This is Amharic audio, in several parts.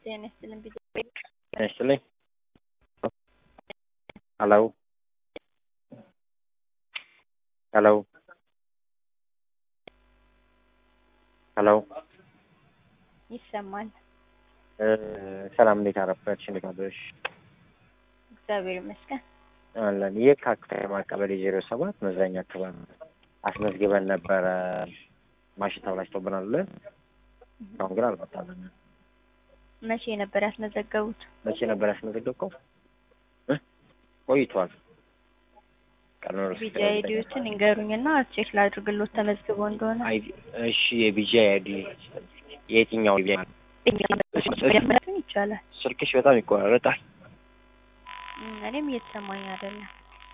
ጤና ይስጥልኝ ቢሮ ጤና ይስጥልኝ። ሄሎ ሄሎ ሄሎ ይሰማል። እ ሰላም እንዴት አረፈድሽ? እንዴት አደርሽ? እግዚአብሔር ይመስገን። አለን የካ ከተማ ቀበሌ ዜሮ ሰባት መዝናኛ አካባቢ አስመዝግበን ነበረ። ማሽን ተበላሽቶብናል ብለን አሁን ግን አልመጣልንም። መቼ ነበር ያስመዘገቡት? መቼ ነበር ያስመዘገብከው? እ ቆይቷል። ቀኑ ርስ ቢጂ አይዲዎችን ይንገሩኝና ቼክ ላድርግሎት ተመዝግቦ እንደሆነ። አይ እሺ የቢጂ አይዲ የትኛው መረጥን ይቻላል። ስልክሽ በጣም ይቆራረጣል። እም፣ እኔም እየተሰማኝ አይደለም።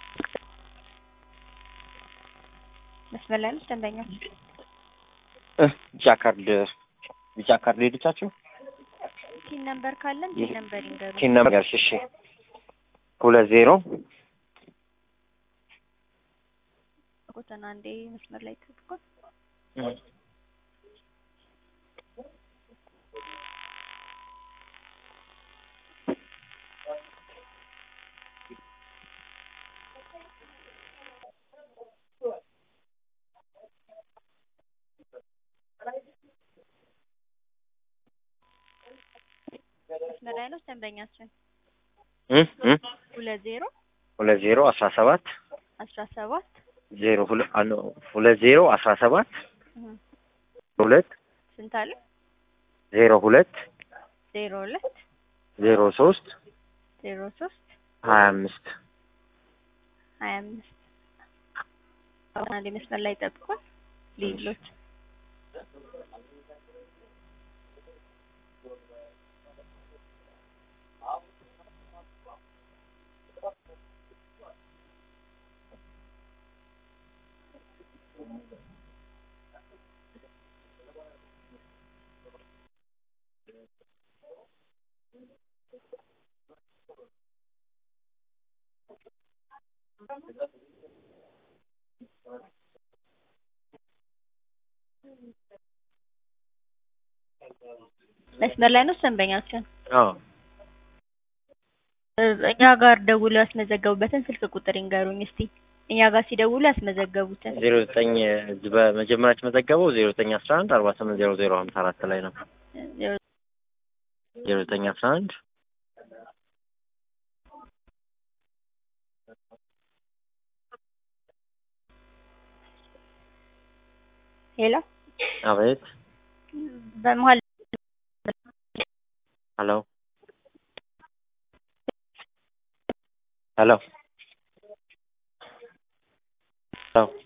መስመር ላይ ነው ደንበኞች? እ ቢጫ ካርድ ቢጫ ካርድ ሄደቻችሁ ቲን ነምበር ካለን ቲን ነምበር ይንገሩኝ። ቲን ነምበር እሺ ሁለት ዜሮ ቁጥና አንዴ መስመር ላይ ተጥቆ መስመር ላይ ነው ደንበኛችን። እ እ ሁለት ዜሮ ሁለት ዜሮ አስራ ሰባት አስራ ሰባት ዜሮ ሁለት አኖ ሁለት ዜሮ አስራ ሰባት እህ፣ ሁለት ስንት አለ? ዜሮ ሁለት ዜሮ ሁለት ዜሮ ሶስት ዜሮ ሶስት ሀያ አምስት ሀያ አምስት አሁን አንዴ መስመር ላይ ጠብቁን ልይሎት መስመር ላይ ነው ደንበኛችን። አዎ እ፣ እኛ ጋር ደውለው ያስመዘገቡበትን ስልክ ቁጥር ይንገሩኝ እስቲ። እኛ ጋር ሲደውሉ ያስመዘገቡትን ዜሮ ዘጠኝ እዚህ በመጀመሪያ የተመዘገበው ዜሮ ዘጠኝ አስራ አንድ አርባ ስምንት ዜሮ ዜሮ ሀምሳ አራት ላይ ነው። ዜሮ ዜሮ ዘጠኝ አስራ አንድ ሄሎ አቤት በመሀል ሄሎ ሄሎ ሄሎ